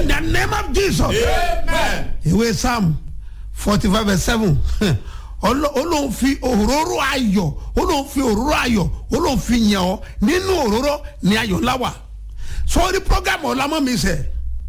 in the name of jesus Amen. ìwé psalm forty five verse seven olóhùn fi òróró ayọ̀ olóhùn fi òróró ayọ̀ olóhùn fi yàn ọ́ nínú òróró ní ayọ̀ láwà sọ́ọ́rí program ọ̀làmọ́ mi sẹ̀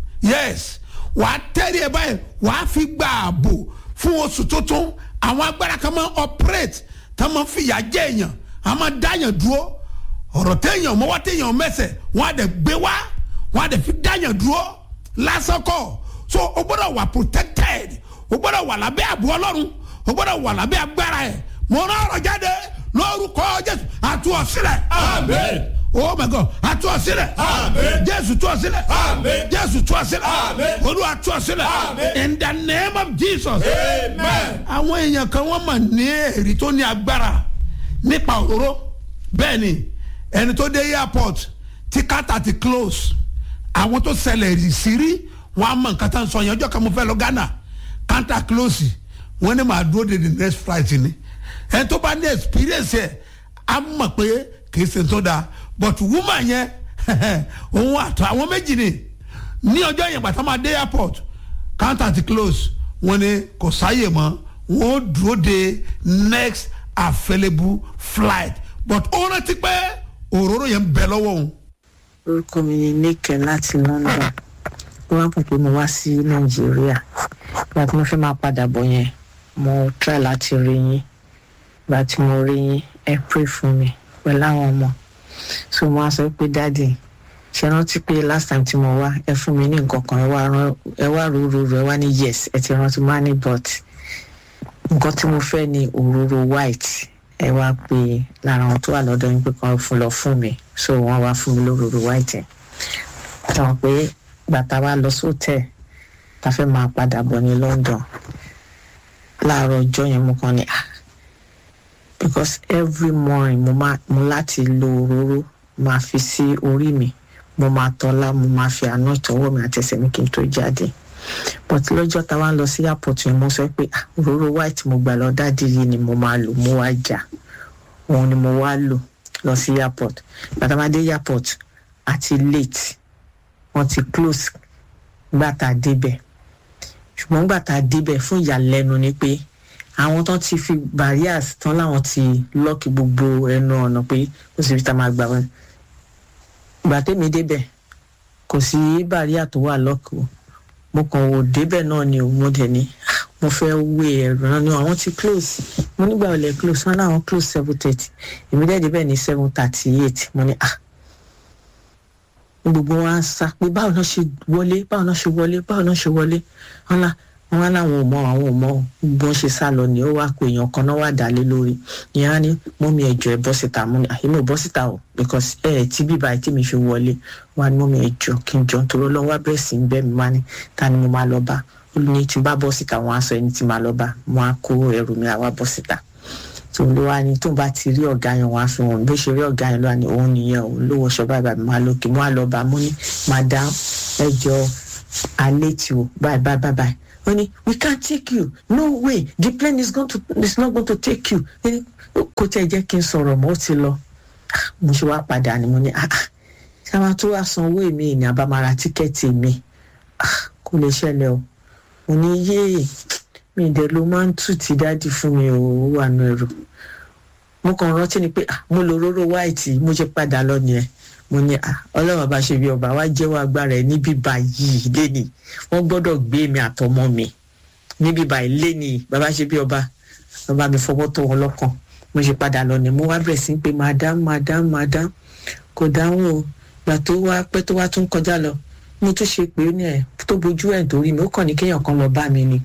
yes wàá tẹ́lẹ̀ ẹ báyìí wàá fi gba ààbò fún oṣù tuntun àwọn agbára kan máa operate tá máa fi yà jẹ́ èèyàn a máa dáyàn dúró ọ̀rọ̀ téèyàn mọ́wọ́ téèyàn mẹ́sẹ̀ wọ́n á dẹ̀ gbé wá wọ́n á dẹ̀ fi dáyàn dúró lásán kọ́ so o gbọ́dọ̀ wà protected o gbọ́dọ̀ wà lábẹ́ àbú ọlọ́run o gbọ́dọ̀ wà lábẹ́ agbára ẹ̀ mo rán ọ̀rọ̀ jáde lórúkọ jésù àtú ọ sílẹ̀ Amen. oh my god àtú ọ sílẹ̀ Amen. jésù tú ọ sílẹ̀ Amen. jésù tú ọ sílẹ̀ Amen. olúwa tú ọ sílẹ̀ Amen. in the name of jesus Amen. àwọn èèyàn kan wọ́n mà ní èrì tó ní agbára nípa òróró bẹ́ẹ̀ ni ẹni tó dé airport tí kátà ti close àwọn tó ṣẹlẹ̀ rì sí rí wọ́n á mọ nǹkan tá à ń sọ yẹn ọjọ́ kan mo fẹ́ lọ ghana kátà close wọ́n ní màá dúró de the next flight ni ẹni tó bá ní experience ẹ̀ á mọ̀ pé kì í ṣe tó dáa but woman yẹn òun àtọ àwọn méjì ni ní ọjọ́ yẹn bàtà máa dé airport counter ti close wọ́n ní kò sáyè mọ́ wọ́n dúró de next available flight but ó rántí pé òróró yẹn ń bẹ lọ́wọ́ òun. orúkọ mi ni níkẹ láti london ó wá pọ̀ pé mo wá sí nàìjíríà ìgbà tí mo fẹ́ máa padà bọ̀ yẹn mo try láti rí yín ìgbà tí mo rí yín ẹ pray fún mi pẹ̀lú àwọn ọmọ so mo wá sọ pé dáàdì ṣe rántí pé last time tí mo wá ẹ fún mi ní nǹkan kan ẹ wá rán ẹ wá rúurú ẹ wá ní yes ẹ ti rántí mo wá ní but nǹkan tí mo fẹ́ ni òróró white ẹ wá pé lára àwọn tó wà lọ́dọ̀ yín pé kan fún lọ fún mi so wọ́n wá fún mi lóróró white yẹn tàn pé gbàtà wa lọ sóòtẹ́ ta fẹ́ máa padà bọ̀ ní london láàárọ̀ ọjọ́ yẹn mo kàn ní ah because every morning mo máa mo láti lo òróró máa fi sí orí mi mo máa tọ́lá mo máa fi àná ìtọ́wọ́ mi àti ẹsẹ̀ mi kí n tó jáde but lọ́jọ́ tá a wá ń lọ sí airport yẹn mo sọ pé ah òróró white mo gbà lọ dáàdi yìí ni mo máa lò mo wá jà òun ni mo wá lò lọ sí airport bàtà máa dé airport àti late wọ́n ti close gbà tá a débẹ̀ ṣùgbọ́n gbà tá a débẹ̀ fún ìyàlẹ́nu ni pé àwọn tán ti fi barriers tán láwọn ti lọ́ọ̀kì gbogbo ẹnu ọ̀nà pé kò sí ibi tá a máa gbà wọn gbà tèmi débẹ̀ kò sí barrier tó wà lọ́ọ̀kì o mo kàn wò débẹ̀ náà ni o mo dẹ̀ ní "Ah, mo fẹ́ wé ẹ̀rọ náà ni àwọn ti close mo nígbà wọlé close wọn láwọn close seven thirty èmi dẹ̀ débẹ̀ ní seven thirty eight mo ní ah gbogbo wa ń sá pé báwo náà ṣe wọlé báwo náà ṣe wọlé báwo náà ṣe wọlé wọn lá wọn wá láwọn ò mọ àwọn ò mọ gbogbo wọn ṣe sá lọ ni ó wá pé èèyàn kan náà wà dálé lórí ìyẹn á ní mọ́mí ẹ̀jọ̀ ẹ̀ bọ́ síta mo ní àyè mi ò bọ́ síta o because ẹ̀ ẹ̀ tí bíbá ẹ̀ tí mi fi wọlé wá ní mọ́mí ẹ̀jọ̀ kí n jọ nítorí ọlọ́run wá bẹ̀rẹ̀ sí í bẹ́ mi wá ní ta ni mo máa lọ bá ó ní tí n bá bọ́ síta wọn á sọ ẹni tí máa lọ bá wọn á kó ẹrù mi àwa bọ́ síta tó ló wá ní tó bá ti rí ọ̀gá yẹn wá fi hàn bó ṣe rí ọ̀gá yẹn lọ́wọ́ ni òun nìyẹn òun ló wọṣọ báyìí báyìí máa lókè mo á lọ bá mo ní madam ẹjọ alẹ́ tí o báyìí báyìí báyìí báyìí ó ní we can't take you no way the plane is, going to, is not going to take you Ní, kò tẹ́ jẹ́ kí n sọ̀rọ̀ mọ́ ó ti lọ Ah, mo ṣe wá padà ni mo ní ah ah ṣé àwọn tó wá sanwó èmi ní àbámara tíkẹ́ẹ̀tì mi Ah, kò lè ṣẹlẹ̀ o mo ní yéè mi ìdẹ ló máa ń tù tí dáàdì fún mi ò wà nù ẹrù mo kàn rántí ni pé ah, mo lo òróró white mo ṣe padà lọ nìyẹn mo ní ah, ọlọ́run bá ṣe bí ọba wá jẹ́wọ́ agbára ẹ̀ níbí báyìí léni wọ́n gbọ́dọ̀ gbé mi àtọmọ mi níbí báyìí léni bàbá ṣe bí ọba bàbá mi fọwọ́ tó wọn lọ́kàn mo ṣe padà lọ ni mo wá bẹ̀rẹ̀ sí pé madam madam madam kò dáhùn o gbà tó wá pẹ́ tó wá tún kọjá lọ mo tún ṣe pé ó ní ẹ̀ tó bojú ẹ̀ torí mi ó kàn ní kéèyàn kan lọ bá mi ni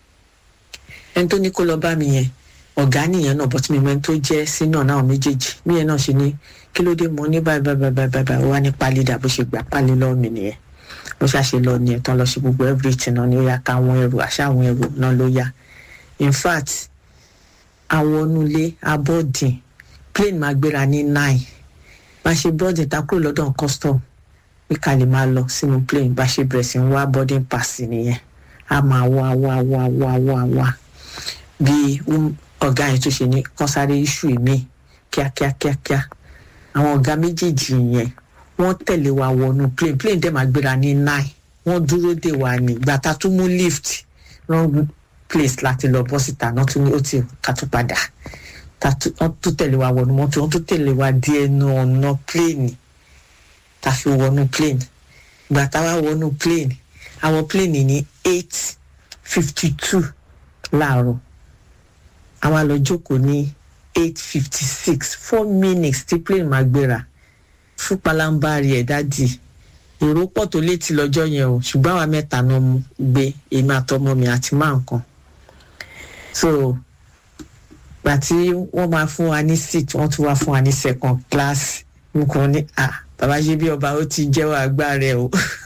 ẹni tó ní kó lọ bá mi yẹn ọ̀gá nìyẹn náà bọ́tí mi mọ ẹni tó jẹ́ sínú náà méjèèjì mí yẹn náà ṣe ní kí ló dé mo ní báyìí báyìí báyìí báyìí báyìí wá ní pálí dà bó ṣe gbà pálí lọ́wọ́ mi nìyẹn bó ṣàṣe lọ nìyẹn tán lọ ṣe gbogbo everything náà ni ó yá ká àwọn ẹrù àṣà àwọn ẹrù náà ló yá in fact àwọn onúlé abọ́dìn plane máa gbéra ní nine bá ṣe boarding ta kúrò lọ́dọ̀ custom pé ká lè máa lọ sínú plane bá ṣe bẹ̀rẹ̀ sí ń wá boarding pass nìyẹn a máa wá wá wá wá wá wá bí um, ọ̀gá yẹn tó ṣe ní kán sáré iṣu mi kíákíákíákíá àwọn ọ̀gá méjèèjì yẹn wọ́n tẹ̀lé wa wọnú plane plane dẹ̀ máa gbéra ní nine wọ́n dúró dè wá ní ìgbà tá a tún mú lift wrong place láti lọ bọ́ síta náà tún ní ó ti ká tún padà tá tún- wọ́n tún tẹ̀lé wa wọnú mọ́tò wọ́n tún tẹ̀lé wa dé ẹnu ọ̀nà plane tá a fi wọnú plane ìgbà tá a wá wọnú plane àwọn plane ní eight fifty two láàárọ̀ àwa lọ jókòó ní eight fifty six four minutes tí plane máa gbéra fún palambari ẹ̀ dádì èrò pọ̀ tó létí lọ́jọ́ yẹn o ṣùgbọ́n àwa mẹ́ta náà mú gbé èmi àtọmọ mi àti máa nǹkan so gbà tí wọ́n máa fún wa ní seat wọ́n tún wá fún wa ní second class nǹkan ní à bàbá ṣe bí ọba ó ti jẹ́wọ́ agbára ẹ̀ o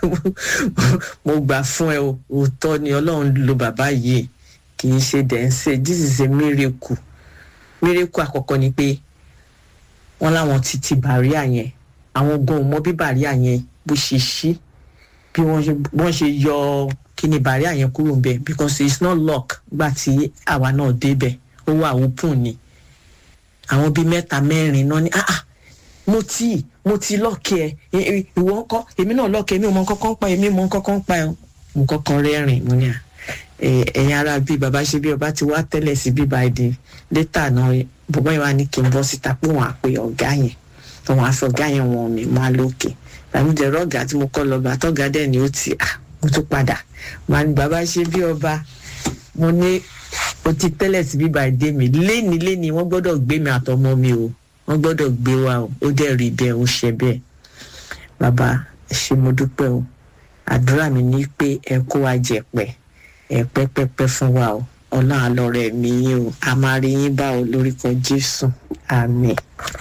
mo gbà fún ẹ o òótọ́ ni ọlọ́run lo bàbá yìí kì í ṣe dẹ̀ ń ṣe this is a miracle miracle àkọ́kọ́ ni pé wọ́n láwọn ti ti bàríà yẹn àwọn gan ò mọ bí bàríà yẹn bó ṣe ṣí bí wọ́n ṣe wọ́n ṣe yọ kíni bàríà yẹn kúrò ń bẹ̀ because it's not lock gbà tí àwa náà débẹ̀ ó wà open ni àwọn bíi mẹ́ta mẹ́rin náà ni ah ah mo ti mo ti lọ́ọ̀kì ẹ ẹ- ẹ- ìwọ ńkọ́ èmi náà lọ́ọ̀kì èmi ò mọ nǹkan kan pa èmi mọ nǹkan kan pa ẹ mo kọ́kọ́ rẹ́rìn mo ní à ẹ- ẹ̀yin ara bíi bàbá ṣe bí ọba ti wá tẹ́lẹ̀ sí bíbá ẹ̀dín létà náà bọ̀bọ́ yẹn wá ní kí n bọ́ síta pé wọ́n á pe ọ̀gá yẹn tó wọ́n á fi ọ̀gá yẹn wọ̀n mi máa lókè tàbí dẹ̀rọ ọ̀gá tí mo kọ́ lọ bá tọ́gá dẹ̀ ni ó ti à mo tún padà màá ní bàbá ṣe bí ọba mo ní o ti tẹ́lẹ̀ sí bíbá ẹ̀dín mi léni léni wọ́n gbọ́dọ̀ gbé mi àtọmọ mi o wọ́n gbọ́dọ̀ gbé wa o ó dẹ̀ rí bẹ́ẹ̀ ó ṣe bẹ́ẹ̀ bàbá ẹ ṣé mo dúpẹ́ o àdúrà mi ní pé ẹ kó wa jẹ̀pẹ̀ ẹ pẹ́pẹ́pẹ́ fún wa o ọlọ́run àlọ́rẹ̀ mi yín o a máa rí yín bá o lórúkọ jésù àmín.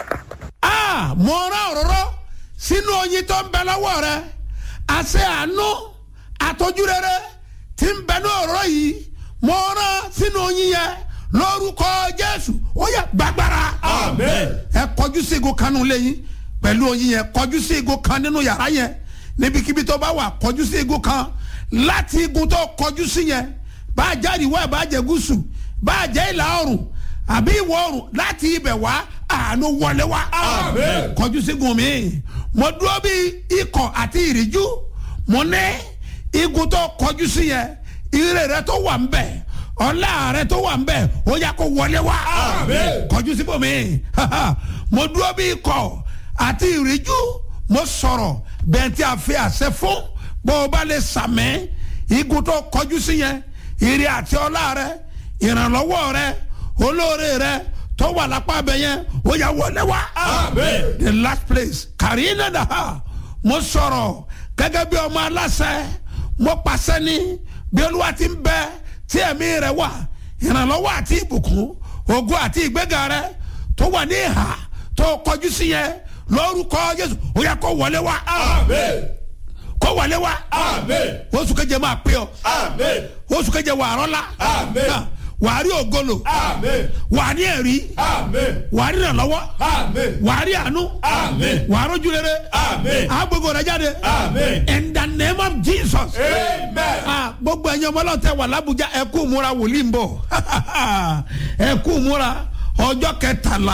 Ah, mo rán òróró sínú oyin tó ń bẹ lọ́wọ́ rẹ àṣẹ àánú àtọ́jú rere tí ń bẹ ní òróró yìí mo rán sínú oyin yẹn lórúkọ jésù ó yẹ gbàgbára. Amen. ẹ kọjú sí igun kan nínú ilé yín pẹ̀lú oyin yẹn kọjú sí igun kan nínú yàrá yẹn níbikíbi tó bá wà kọjú sí igun kan láti igun tó kọjú sí yẹn bá a jáde wá bá a jẹ gúúsù bá a jẹ ìlà oòrùn àbí ìwọ̀ oòrùn láti ibẹ̀ wá àánú wọlé wá. Amen. kọjú sí igun mi mo dúró bí ikọ̀ àti ìríjú mo ní igun tó kọjú sí yẹn ire rẹ tó wà ń bẹ̀ ọlá rẹ tó wà ń bẹ̀ ó yá kó wọlé wá Amen. kọjú síbòmí mo dúró bí ikọ̀ àti ìríjú mo sọ̀rọ̀ bẹ́ẹ̀ tí a fi àṣẹ fún bó o bá lè sàmẹ́ igun tó kọjú sí yẹn ire àti ọlá rẹ ìrànlọ́wọ́ rẹ olóore rẹ tó wà lápá abẹ yẹn ó yá wọlé wá. Amen. the last place kàrínà dàá mo sọ̀rọ̀ gẹ́gẹ́ bí ọmọ aláṣẹ mo pàṣẹ ní bí olúwa ti ń bẹ tí ẹ̀mí rẹ wà ìrànlọ́wọ́ àti ìbùkún ògo àti ìgbéga rẹ tó wà ní ìhà tó kọjú sí yẹn lórúkọ jésù ó yẹ kó wọlé wá Amen. kó wọlé wá Amen. oṣù keje máa pé ọ Amen. oṣù keje wà á rọ́lá Amen. wà á rí ògolo Amen. wà á ní ẹ̀rí Amen. wà á rí ìrànlọ́wọ́ Amen. wà á rí àánú Amen. wà á rójú rere Amen. àgbègbè rẹ jáde Amen. in the name of jesus. Amen. Ah, gbogbo ẹ̀yin ọmọ ọlọ́run tẹ wà lábújá ẹ kú múra wòlíì ń bọ̀ ẹ kú múra ọjọ́ kẹtàlá